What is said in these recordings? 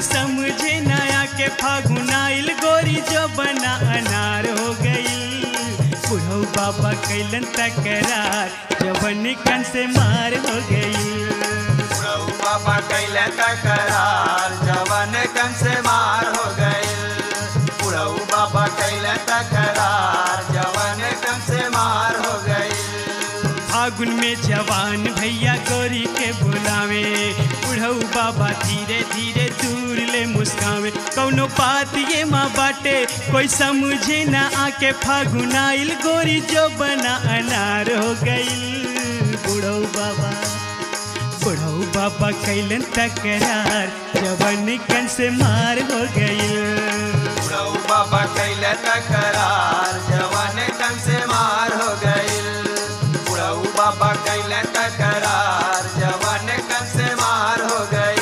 समझे नया के फागुन आइल गोरी जो बना अनार हो गई बुढ़ऊ बाबा कैलन तकरार जवन कन से मार हो गई प्रभु बाबा कैले तकरार जवन कन से मार हो गए प्रभु बाबा कैले तकरार जवन कन से मार हो गए फागुन में जवान भैया गोरी के बुलावे बुढ़ऊ बाबा धीरे धीरे दूर ले मुस्कावे कौनो बात ये माँ बाटे कोई समझे ना आके फागुन आइल गोरी जो बना अनार हो गई बुढ़ऊ बाबा बुढ़ऊ बाबा कैलन तकरार जवन कन से मार हो गई प्रभु बाबा कैले तकरार जवन कन से मार हो गए प्रभु बाबा कैले तकरार जवन कन से मार हो गए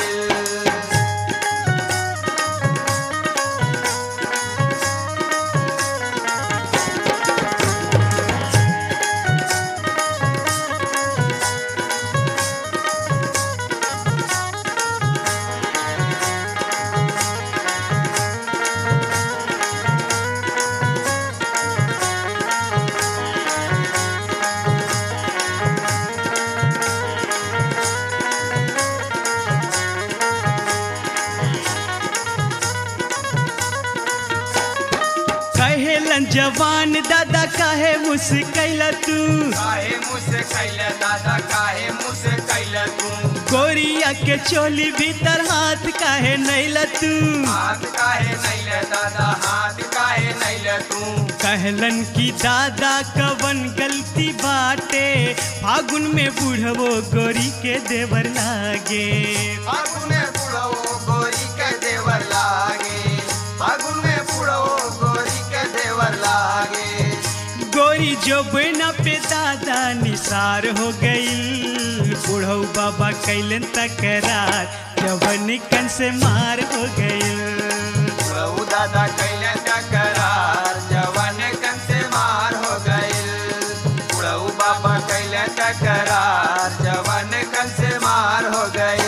कहेलन जवान दादा काहे मुस्कैला तू काहे मुझसे कैले दादा काहे मुझसे कैले तू गोरिया के चोली भीतर हाथ काहे नैला तू हाथ काहे नैले दादा हाथ काहे नैले तू कहलन की दादा कवन गलती बाटे फागुन में बूढ़वो गोरी के देवर लागे फागुन में बुढ़ो गोरी के देवर लागे फागुन में बुढ़ो गोरी के देवर लागे गोरी जो बिना पे दादा निसार हो गई बूढ़ऊ बाबा कैलन तकरार जवन कन से मार हो गई बुढ़ऊ दादा कैले टकरार जवन कन से मार हो गए बुढ़ऊ बाबा कैले टकरार जवन कन से मार हो गए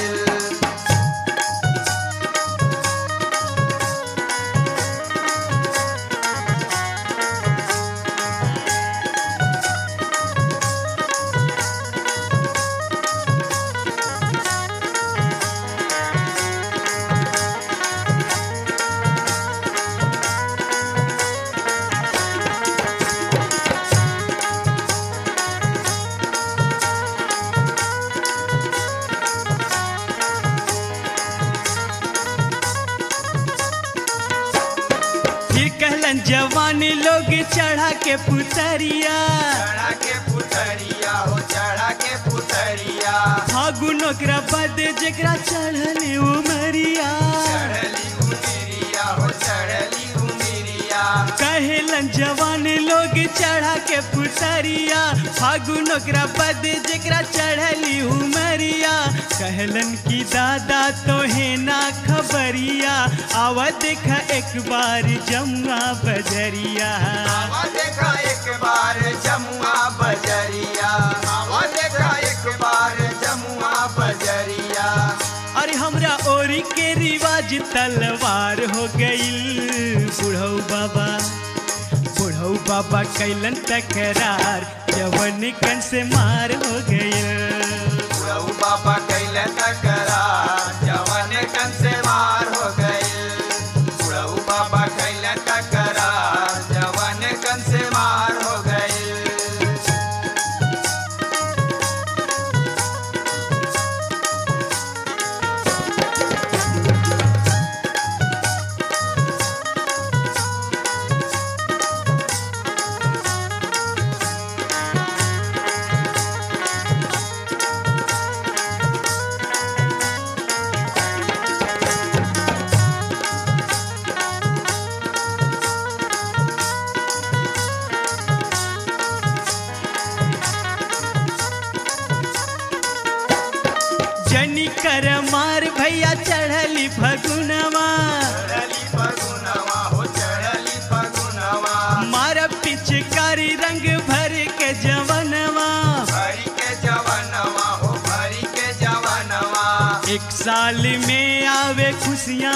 फिर कहलन जवान लोग चढ़ा के पुतरिया चढ़ा के पुतरिया हो चढ़ा के पुतरिया फागुन ओकरा बद जेकरा चढ़ल उमरिया चढ़ली उमिरिया हो चढ़ली उमिरिया कहेलन जवान लोग चढ़ा के पुतरिया फागुन ओकरा बद जेकरा चढ़ली उमरिया कहलन की दादा तो है ना खबरिया आवा देखा एक बार जमुआ बजरिया आवा देखा एक बार जमुआ बजरिया आवा देखा एक बार जमुआ बजरिया अरे हमरा ओरी के रिवाज तलवार हो गईल बुढ़ऊ बाबा बुढ़ऊ बाबा कैलन तकरार जवन कन से मार हो गईल प्रभु बाबा कैले तकरार जवन कन से मार हो गए प्रभु बाबा कैले तकरार जवन कन से मार हो गए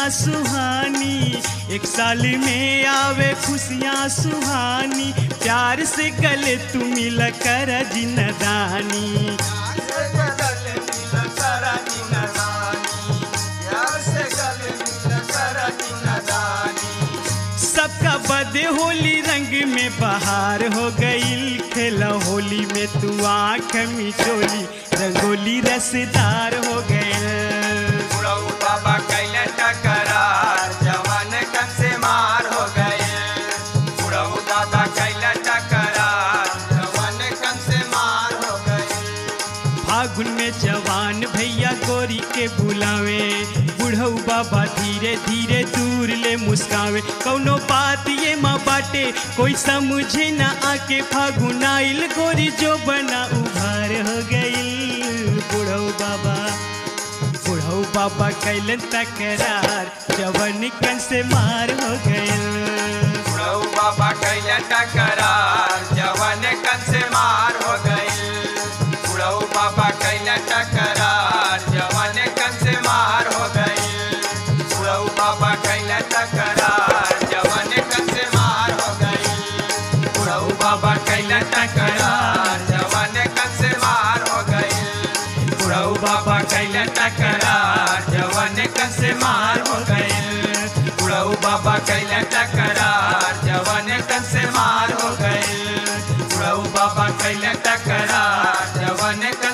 खुशियाँ सुहानी एक साल में आवे खुशियाँ सुहानी प्यार से गले तू मिल कर जिनदानी से गल मिल कर जिनदानी प्यार से गल मिल कर जिनदानी सबका बदे होली रंग में बहार हो गईल खेला होली में तू आँख मिचोली रंगोली रसदार हो गईल बुढ़ऊ बाबा कैले टकरार जवान कन से मार हो गए बुढ़ऊ दादा कैले टकरार जवान कन से मार हो गए फागुन में जवान भैया गोरी के बुलावे बुढ़ऊ बाबा धीरे धीरे दूर ले मुस्कावे कौनो बात ये माँ बाटे कोई समझे ना आके फागुन आइल गोरी जो बना उभार हो गईल बुढ़ऊ बाबा बुढ़ऊ बाबा कैलन तकरार जवन कन से मार हो गईल बुढ़ऊ बाबा कैले टकरार जवान कन से मार हो गए बुढ़ऊ बाबा कैले टकरार जवान कन से मार हो गए बुढ़ऊ बाबा कैले टकरार जवान कन से मार हो गए बुढ़ऊ बाबा कैले टकरार जवान कन से मार हो गए बुढ़ऊ बाबा कैले टकरार जवान कन से मार हो गए बुढ़ऊ बाबा कैले टकरार जवान कन से मार हो गए बुढ़ऊ बाबा कैले टकरार जवान कन